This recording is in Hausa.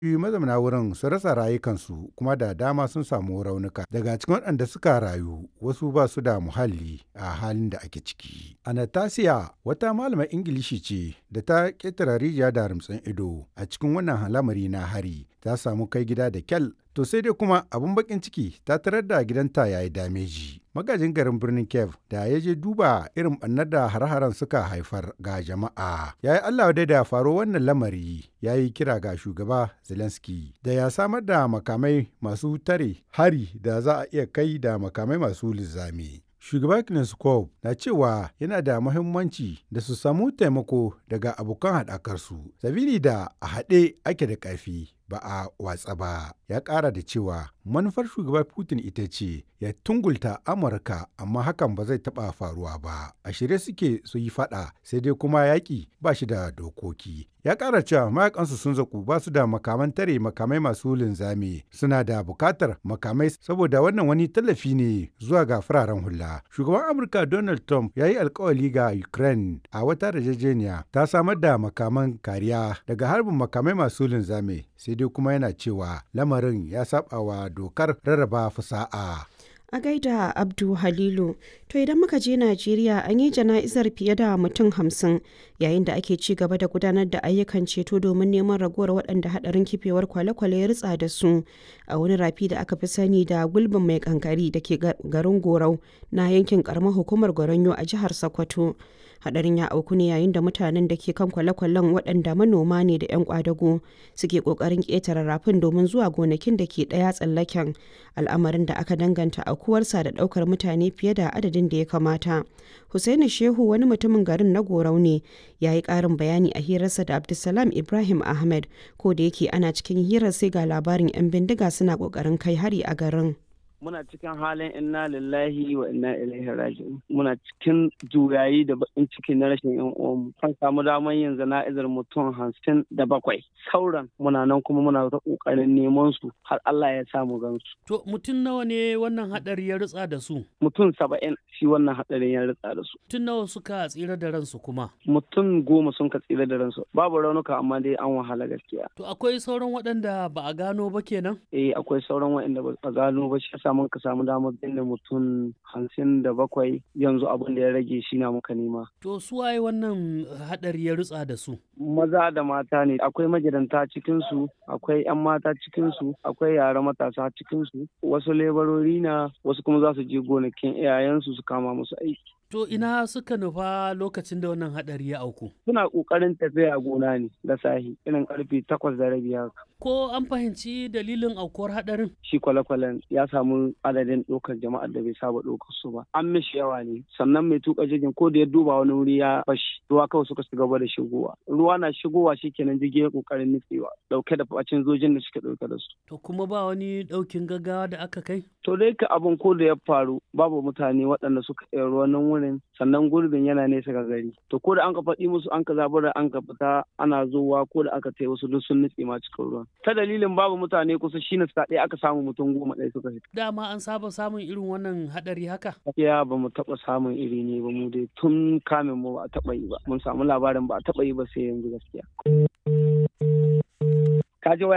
mazauna wurin su rasa rayukansu kuma da dama sun samu raunuka daga cikin waɗanda suka rayu wasu ba su da muhalli a halin da ake ciki. Anastasia wata malamar Ingilishi ce da ta ƙetare rijiya da rumtsin ido a cikin wannan lamari na hari ta samu kai gida da kyal to sai dai kuma abin bakin ciki ta tarar da gidanta ya yi dameji. Magajin garin birnin Kiev da ya je duba irin ɓannar da har-haren suka haifar ga jama'a. Ya yi Allah dai da faro wannan lamari ya yi kira ga shugaba Zelensky da ya samar da makamai masu tare hari da za a iya kai da makamai masu linzami. Shugaba Kneskov na cewa yana da muhimmanci da su samu taimako daga abokan haɗakarsu, sabili da a haɗe ake da ƙarfi ba a watsa ba. Ya ƙara da cewa manufar shugaba Putin ita ce ya tungulta Amurka amma hakan ba zai taɓa faruwa ba. A shirye suke su yi faɗa sai dai kuma yaƙi ba shi da dokoki. Ya ƙara cewa mayakansu sun zaku ba su da makaman tare makamai masu linzami suna da buƙatar makamai saboda wannan wani tallafi ne zuwa ga fararen hula. Shugaban Amurka Donald Trump ya yi alkawali ga Ukraine a wata yarjejeniya ta samar da makaman kariya daga harbin makamai masu linzami sai dai kuma yana cewa lamarin ya saba wa dokar rarraba fasa'a. A gaida Abdu Halilu, to idan muka je Najeriya an yi jana'izar fiye da mutum hamsin yayin da ake ci gaba da gudanar da ayyukan ceto domin neman ragowar waɗanda haɗarin kifewar kwale-kwale ya ritsa da su a wani rafi da aka fi sani da gulbin mai kankari da ke garin Gorau na yankin karamar hukumar Goronyo a jihar Sokoto. hadarin ya auku ne yayin da mutanen da ke kan kwale-kwalen waɗanda manoma ne da 'yan kwadago suke ƙoƙarin ƙetare rafin domin zuwa gonakin da ke ɗaya tsallaken al'amarin da aka danganta aukuwarsa da ɗaukar mutane fiye da adadin da ya kamata Hussaini shehu wani mutumin garin na gorau ne ya yi ƙarin bayani a hirarsa da abdulsalam ibrahim ahmed ko da yake ana cikin hirar sai ga labarin 'yan bindiga suna ƙoƙarin kai hari a garin. muna cikin halin inna lillahi wa inna ilaihi raji'un muna cikin juyayi da bakin ciki na rashin yan uwanmu kan samu damar yin zana'izar mutum hamsin da bakwai sauran muna nan kuma muna ta kokarin neman su har Allah ya samu gansu to mutum nawa ne wannan hadari ya ritsa da su mutum saba'in shi wannan hadarin ya ritsa da su mutum nawa suka tsira da ransu kuma mutum goma sun ka tsira da ransu babu raunuka amma dai an wahala gaskiya to akwai sauran waɗanda ba a gano ba kenan eh akwai sauran waɗanda ba a gano ba shi mun ka samu damar binne mutum hamsin da bakwai yanzu abin da ya rage shi na muka nema. To su waye wannan hadari ya rutsa da su? Maza da mata ne akwai magidanta cikinsu akwai 'yan mata cikinsu akwai yara matasa cikinsu wasu lebarori na wasu kuma za su je gonakin iyayensu su kama musu aiki. To ina suka nufa lokacin da wannan hadari ya auku? Suna ƙoƙarin tafiya gona ne da sahi irin karfe takwas da rabi haka. Ko an fahimci dalilin aukuwar hadarin? Shi kwale-kwalen ya samu adadin ɗaukar jama'ar da bai saba ɗaukar su ba. An mishi yawa ne sannan mai tuka jirgin ko da ya duba wani wuri ya fashi ruwa kawai suka shiga gaba da shigowa. Ruwa na shigowa shikenan jirgin ya ƙoƙarin nutsewa ɗauke da bacin zojin da suke ɗauke da su. To kuma ba wani ɗaukin gaggawa da aka kai? To dai ka abin ko da ya faru babu mutane waɗanda suka iya ruwan nan wurin sannan gurbin yana nesa ga gari to ko da an ka faɗi musu an ka zabura an ka fita ana zuwa ko da aka tai wasu duk sun nutse ma cikin ruwan ta dalilin babu mutane kusa shine sa ɗaya aka samu mutum goma ɗaya suka fita dama an saba samun irin wannan haɗari haka ya ba mu taɓa samun iri ne ba mu dai tun kamin mu ba a taɓa yi ba mun samu labarin ba a taɓa yi ba sai yanzu gaskiya ka ji